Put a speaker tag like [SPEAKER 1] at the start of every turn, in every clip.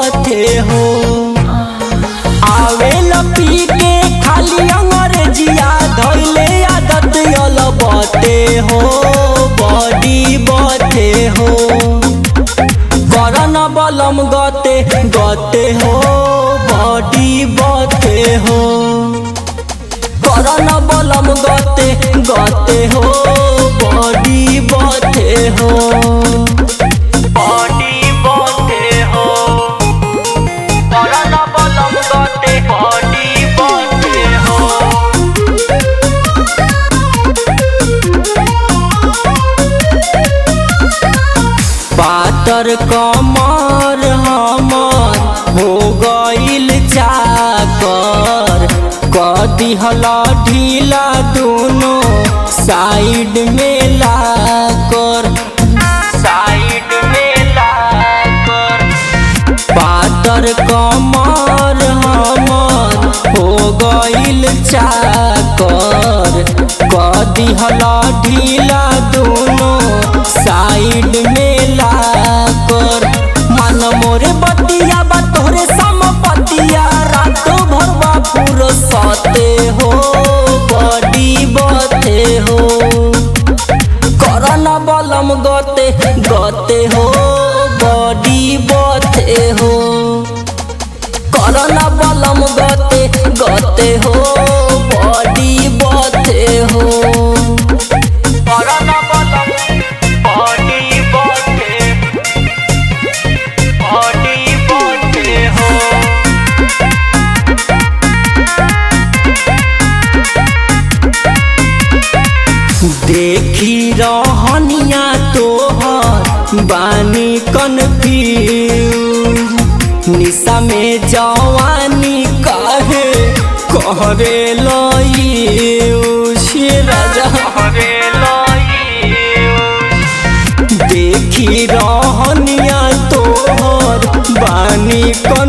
[SPEAKER 1] बथे हो आवे पी के खाली अंग्रेजिया धैले आदत यल बते हो बॉडी बथे हो करन बलम गते गते हो बॉडी बथे हो करन बलम गते गते हो बॉडी बथे हो बॉडी बथे हो करन बलम गते बॉडी बथे हो पातर कमर हमर हो गईल चाकर कदिहल ढीला दोनों साइड में लाकर साइड में लाकर पातर कमर हमर हो गईल चाकर कदिहल ढीला दोनों साइड में लाकर मन मोरे बतिया बा तोरे समपतिया रातो भरवा पूरो सते हो बड़ी बते हो करन बलम गते गते हो बड़ी बते हो करन बलम गते गते हो बड़ी बते हो करन बलम बड़ी बते बड़ी बते हो देखी रहनिया तोहर बानी कन्फ्यूज निशा में जवानी काहे कहरे लयूज राजा कहरे देखी रहनिया तोहर बानी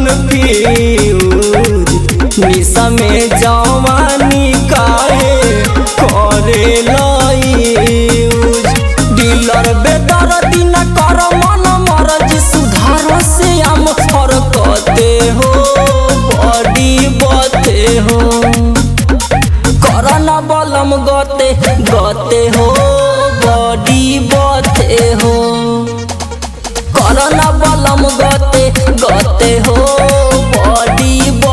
[SPEAKER 1] कन्फ्यूज निशा में जवानी काहे करे लयूज डीलर बेदर दिन कर मन मरज सुधार से हम फरकते हो बड़ी बते हो करन बलम गते गते हो बड़ी बते हो करन बलम गते गते हो बड़ी